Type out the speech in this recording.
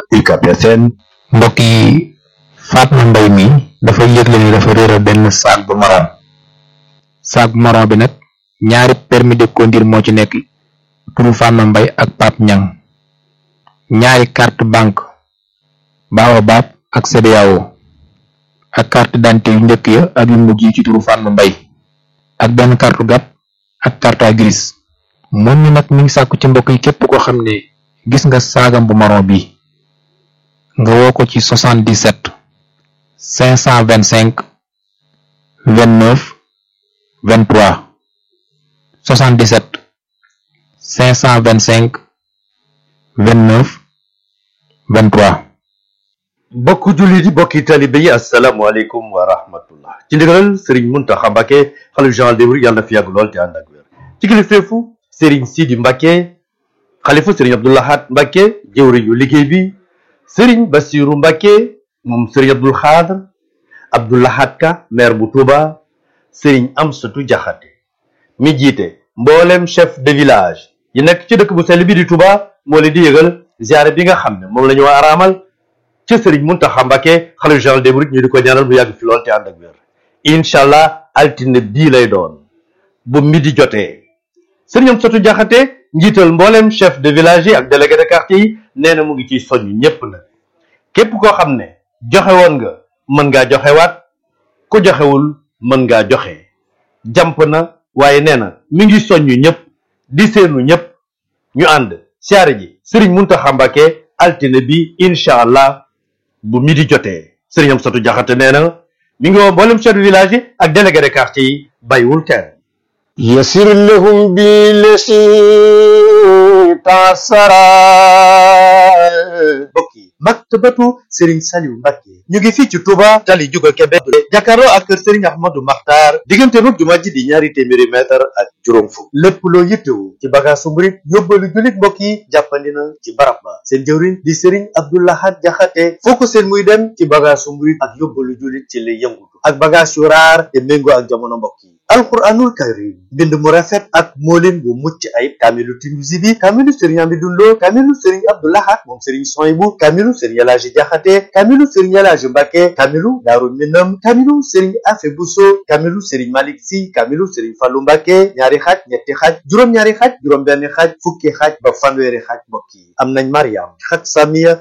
UCAB FM mbokk yi Fatma Mbay mi dafa yëgle ni dafa réer benn sac bu marron sac bu marron bi nag ñaari permis de conduire moo ci nekk turu Fatma Mbay ak Pape Ñang ñaari carte banque Baobab ak CBAO ak carte d'identité yu njëkk ya ak yu mujj yi ci turu Fatma Mbay ak benn carte gab ak carte grise moom mi nag mi ngi sàkku ci mbokk yi képp koo xam ne gis nga saagam bu marron bi nga woo ko ci 77 525 29 23 77 525 29 23 bokk jullit yi bokki talibe yi asalaamaaleykum wa rahmatullah ci ndigalal Serigne Mountakha Mbacké xalif général des mourides yàlla na fi yàgg lool te ànd ak wér ci kilifteefu Serigne Sidi Mbacké xalifa Serigne Abdou Lahad Mbacké jëwriñ yu liggéey bi Serigne Bassirou Mbacké moom Serigne Abdoul Khadr Abdou Lahad Ka maire bu Touba Serigne Amsatou Diakhaté mi jiite mboolem chef de village yi nekk ci dëkk bu sell bi di Touba moo leen di yëgal ziare bi nga xam ne moom la ñu war a araamal ci Serigne Mountakha Mbacké xalifa général des mourides ñu di ko ñaanal mu yàgg fi lool te ànd ak wér incha allah altine bii lay doon bu midi jotee Serigne Amsatou Diakhaté njiital mboolem chef de village yi ak délégué de quartier yi nee na mu ngi ciy soññ ñépp nag képp koo xam ne joxe woon nga mën ngaa joxewaat ku joxewul mën ngaa joxe jàmp na waaye nee na mi ngi soññ ñépp di seenu ñépp ñu ànd siyaare ji Serigne Mountakha Mbacké altine bi incha allah bu midi jotee Serigne Amsatou Diakhaté nee na mi ngi woo mboolem chef de village yi ak délégué de quartier yi bàyyiwul kenn يسر لهم بالذي تعسرا mbokk yi maktabatu Serigne Saliou Mbacké ñu ngi fii ci Touba tali juga Kébé jàkkaarloo ak kër Serigne Ahmadou Makhtar diggante mag jumaa ji di ñaari téeméeri mètre ak juróom fukk lépp loo yittewu ci bagaasu murit yóbbalu jullit mbokk yi jàppandi na ci barab ba seen jëwriñ di Serigne Abdou Lahad Diakhaté foo ko seen muy dem ci bagaasu murit ak yóbbalu jullit ci lay yëngutu ak bagaas yu raar te méngoo ak jamono mbokk yi alquranul karim mbind mu rafet ak moolin bu mucc ayib kaamilu Tinusi bi kaamilu Serigne Amidou Lo kaamilu Serigne Abdou Lahad moom Serigne Soyibu kaamilu Serigne El Hadji Diakhaté kaamilu Serigne El Hadji Mbacké kaamilu Daaru Minam kaamilu Serigne Afe Bousso kaamilu Serigne Malick Sy kaamilu Serigne Fallou Mbacké ñaari xaaj ñetti xaaj juróom-ñaari xaaj juróom-benn xaaj fukki xaaj ba fanweeri xaaj mbokk yi am nañ Mariam xaaj Samiya